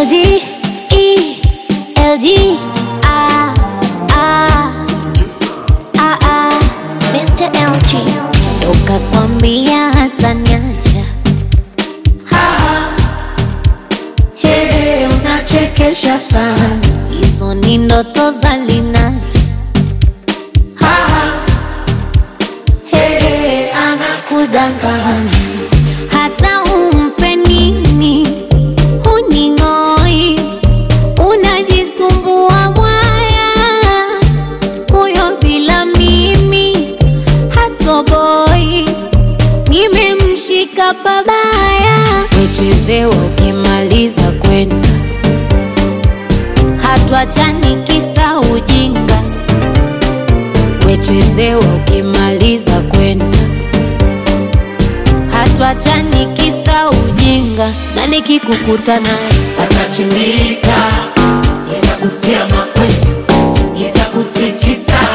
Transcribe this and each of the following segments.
LG, E, LG, ah, ah, ah, ah. Mr. LG. Toka kwambia hata niacha. Hey, unachekesha sana. Hizo ni ndoto za Linaja. Hey, anakudanganya. Hata umpe nini huning'oi, unajisumbua mwaya, huyo bila mimi hatoboi, nimemshika pabaya, wechezewa ukimaliza kwenda, hatuachani kisa ujinga, wechezewa ukimaliza kwenda hatuachani kisa ujinga, na nikikukuta naye Atachimbika, nitakutia mawe, nitakutikisa.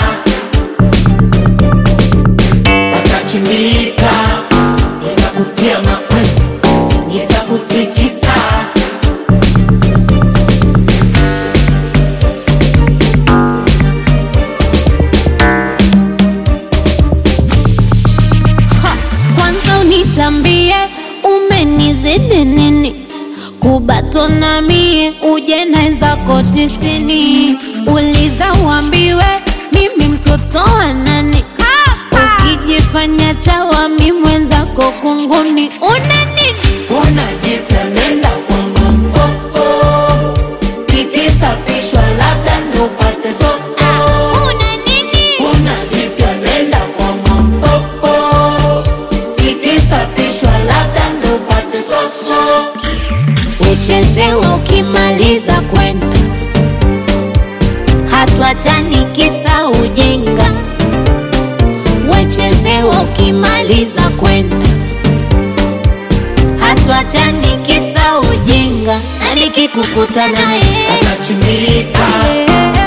Atachimbika, nitakutia mawe, nitakutikisa. kwanza unitambie umenizidi nini kubatona mie uje naenzako tisini uliza uambiwe mimi mtoto wa nani ukijifanya chawa mi mwenzako kunguni una nini Unajipya nenda kwangu mpopo, kikisafishwa labda ndo upate soko. Ah, una nini Unajipya nenda kwangu mpopo, kikisafishwa labda ndo upate soko. uchezewa ukimaliza kwenda hatuachani kisa ujinga wechezewa ukimaliza kwenda hatuachani kisa ujinga na nikikukuta naye Atachimbika, eh,